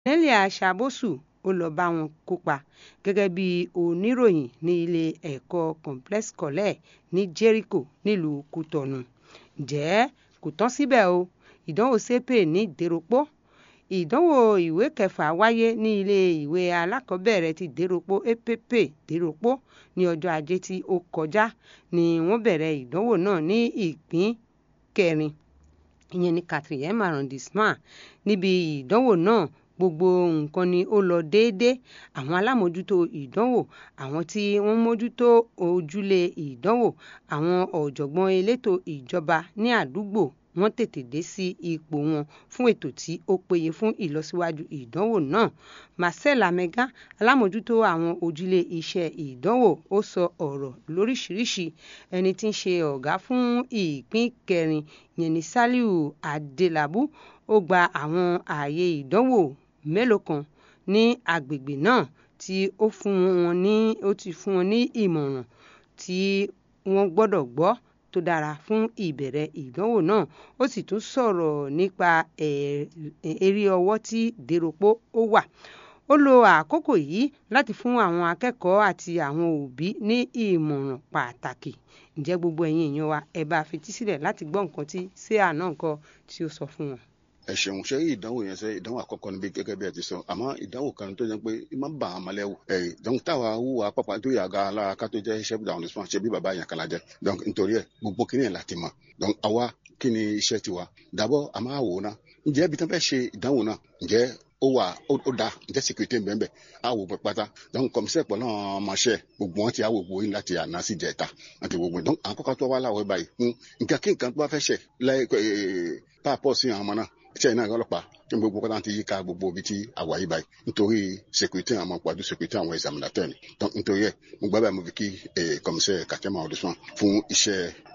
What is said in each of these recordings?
Nelia Ṣàbòsù ó lọ bá wọn kópa gẹ́gẹ́ bí oníròyìn ní ilé ẹ̀kọ́ complex college ní Jericho nílùú Kútọ̀nù ǹjẹ́ kò tán síbẹ̀ o ìdánwò sepe ní Dèròpó ìdánwò ìwé kẹfà wáyé ní ilé ìwé alákọ̀ọ́bẹ̀rẹ̀ ti Dèròpó EPP Dèròpó ní ọjọ́ ajé tí ó kọjá ni wọ́n bẹ̀rẹ̀ ìdánwò náà ní ìpín kẹrin ìyẹn ní quatrième arrondissement níbi ìdánwò náà gbogbo nǹkan ni ó lọ déédéé àwọn alámòjútó ìdánwò àwọn tí wọ́n mójútó ojúlé ìdánwò àwọn ọ̀jọ̀gbọ́n elétò ìjọba ní àdúgbò wọ́n tètè dé sí ipò wọn fún ètò tí ó péye fún ìlọsíwájú ìdánwò náà Marcel Amega alámòjútó àwọn ojúlé iṣẹ́ ìdánwò ó sọ ọ̀rọ̀ lóríṣìíríṣìí ẹni tí ń ṣe ọ̀gá fún ìpín kẹrin yẹn ní Saliu Adelabu ó gba àwọn ààyè ìdánwò mélòó kan ní agbègbè náà tí ó fún wọn ní ó ti fún wọn ní ìmọ̀ràn tí wọ́n gbọ́dọ̀ gbọ́ tó dára fún ìbẹ̀rẹ̀ ìdánwò náà ó sì tún sọ̀rọ̀ nípa eré ọwọ́ tí Dèròpó ó wà ó lo àkókò yìí láti fún àwọn akẹ́kọ̀ọ́ àti àwọn òbí ní ìmọ̀ràn pàtàkì ǹjẹ́ gbogbo ẹ̀yin èèyàn wa ẹ bá fetí sílẹ̀ láti gbọ́ nǹkan tí sáà náà nǹkan tí ó sọ fún wọn ẹ ṣeun ṣe ìdánwò yẹn ṣe ìdánwò àkọ́kọ́ níbi gẹ́gẹ́ bí ẹ ti sọ àmọ́ ìdánwò kan tó jẹ́ pé má bà á malẹ wò ẹ donc táwa wúwa pápá tó yàgá alára ká tó jẹ́ chef d'arrondissement ṣe bí bàbá yẹn kan la jẹ donc nítorí ẹ gbogbo kí ni ẹ láti mọ donc àwa kí ni iṣẹ́ tiwa d'abord a máa wò ó ná ǹjẹ́ ibi tí wọ́n fẹ́ ṣe ìdánwò náà ǹjẹ́ ó wà ó da ǹjẹ́ sécurité ń bẹ́ẹ̀ bẹ́ẹ̀ á wò pẹ́ pátá donc commissaire pọ̀ náà ọmọọṣẹ́ gbogbo wọn ti á wò gbogbo yín láti àná sí jẹta àti gbogbo donc àkọ́kọ́ tó wá láwọ̀ báyìí fún nǹkan kí nǹkan tó bá fẹ́ ṣẹ̀ láì pàápọ̀ sí àwọn ọmọ náà iṣẹ́ iná ọlọ́pàá tí gbogbo kọ́tà ti yíká gbogbo ibi tí àwa yìí báyìí nítorí sécurité àwọn pàdé sécurité àwọn examinateur ni nítorí ẹ̀ mo gbá báyìí mo fi kí commissaire Katema Odusman fún iṣẹ́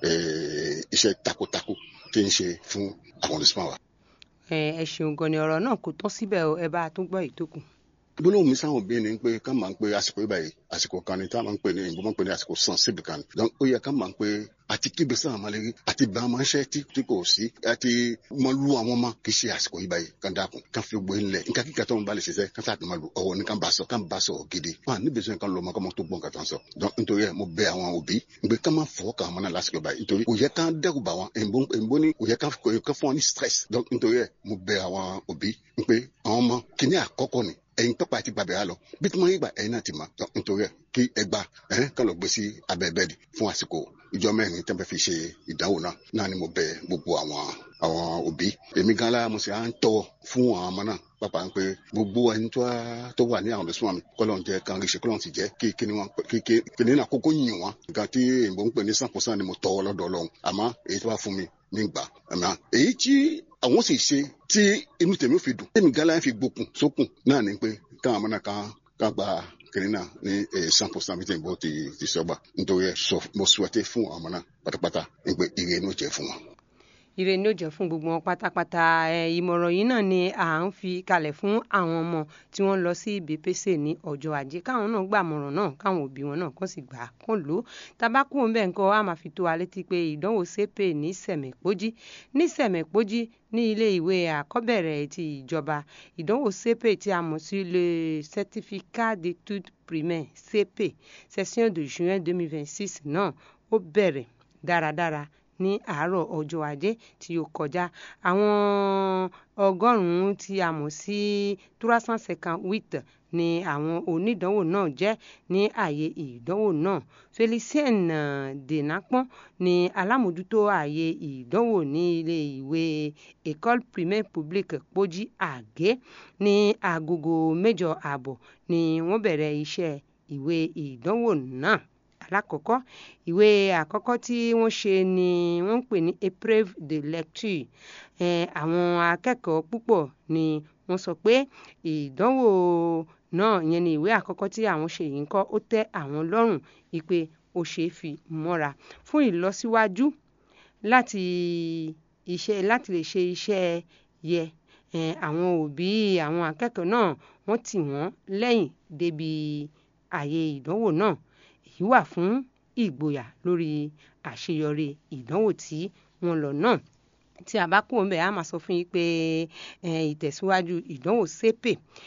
iṣẹ́ takuntakun tí ń ṣe fún arrondissement wa. ẹ ṣeun gan ni ọ̀rọ̀ náà kò tán síbẹ̀ ẹ bá a tún gbọ́ ìtókù gbólóhùn mi sáwọn òbí ni pé ká máa ń pe àsìkò yìí báyìí àsìkò kan ni tá a máa ń pè ní ìbò máa ń pè ní àsìkò sensible kan ni donc ó yẹ ká máa ń pe àti kíbi sáwọn ọmọlẹ́rí àti bá a máa ń ṣe tí kò sí àti máa lu àwọn ọmọ kì í ṣe àsìkò yìí báyìí ká dákun ká fi gbé ńlẹ̀ nǹkan kíkà tó ń bá lè ṣiṣẹ́ ká sáà tó máa lu ọwọ́ ní ká bá sọ ká bá sọ gidi wọn à níbi sọ ká lọ ọmọ ká máa tó gbọ́n ká tó ń sọ donc nítorí ẹ mo bẹ àwọn òbí pé ká máa fọwọ́ kàn wọn náà lásìkò báyìí nítorí kò yẹ ká dẹ́rù bà wọn èèbó ní kò yẹ ká fún wọn ní stress donc nítorí ẹ mo bẹ àwọn òbí pé àwọn ọmọ kìíní àkọ́kọ́ ni ẹ̀yin tọ́pọ̀ àti gbàgbé lọ bí tí wọ́n yí gbà ẹ̀yin náà ti mọ̀ nítorí ẹ̀ kí ẹ gba ẹ̀hìn kan lọ gbé sí abẹ́ bẹ́ẹ̀dì fún àsìkò ìjọ mẹ́rin tẹ́ fẹ́ fi ṣe ìdánwò náà náà ni mo bẹ̀ gbogbo àwọn àwọn òbí èmi gan la mo sì á ń tọ́ fún àwọn ọmọ náà pápá ń pé gbogbo ẹni tó wà ní àwọn ọ̀dọ́sùn mi kọ́lọ́n jẹ́ kan rí ṣe kọ́lọ́n sì jẹ́ kí kíni wọn kí kíni náà kókó yìn wọn nǹkan tí èèbó ń pè ní sàn pọ̀sán ni mo tọ́ lọ́dọ̀ ọlọ́run àmọ́ èyí tó wá fún mi nígbà àmọ́ èyí tí àwọn sì ṣe tí inú tèmi fi dùn tèmi gánlá fi gbókun sókun náà ni pé káwọn ọmọ náà kan kan gba kiri náà ní cent percent bíi tèmi bó ti ti sọgbà nítorí ẹ sọ mo souhaité fún àwọn ọmọ náà pátápátá ní pé ire inú jẹ fún wọn ire ní ó jẹ́ fún gbogbo wọn pátápátá ìmọ̀ràn yìí náà ni à ń fi kalẹ̀ fún àwọn ọmọ tí wọ́n lọ sí BPC ní ọjọ́ ajé káwọn náà gbàmọ̀ràn náà káwọn òbí wọn náà kàn sì gbà á kàn lò ó tabakú ń bẹ̀ ń kọ́ a máa fi tó wa létí pé ìdánwò sepe ní sẹ̀mẹ̀pọ́jí ní sẹ̀mẹ̀pọ́jí ní ilé ìwé àkọ́bẹ̀rẹ̀ ti ìjọba ìdánwò sepe tí a mọ̀ sí le certificat d'études primaires sepe session de juin 2026 náà ó bẹ̀rẹ̀ dáradára ní àárọ̀ ọjọ́ ajé tí ó kọjá àwọn ọgọ́rùn-ún tí a mọ̀ sí trois cent cinquante huit ni àwọn onídánwò náà jẹ́ ní ààyè ìdánwò náà Felicien Denapon ni alámòjútó ààyè ìdánwò ní ilé ìwé école primaire publique Pójí Àgé ní agogo mẹ́jọ ààbọ̀ ni wọ́n bẹ̀rẹ̀ iṣẹ́ ìwé ìdánwò náà alákọ̀ọ́kọ́ ìwé àkọ́kọ́ tí wọ́n ṣe ni wọ́n ń pè ní épreuve de lecture àwọn akẹ́kọ̀ọ́ púpọ̀ ni wọ́n sọ pé ìdánwò náà yẹn ni ìwé àkọ́kọ́ tí àwọn ṣe yìí ń kọ́ ó tẹ́ àwọn lọ́rùn wípé ó ṣeé fi mọ́ra fún ìlọsíwájú láti iṣẹ́ láti lè ṣe iṣẹ́ yẹ àwọn òbí àwọn akẹ́kọ̀ọ́ náà wọ́n tì wọ́n lẹ́yìn débi àyè ìdánwò náà èyí wà fún ìgboyà lórí àṣeyọrí ìdánwò tí wọ́n lọ náà tí a bá kúrò ń bẹ̀ á máa sọ fún yín pé ìtẹ̀síwájú ìdánwò sépè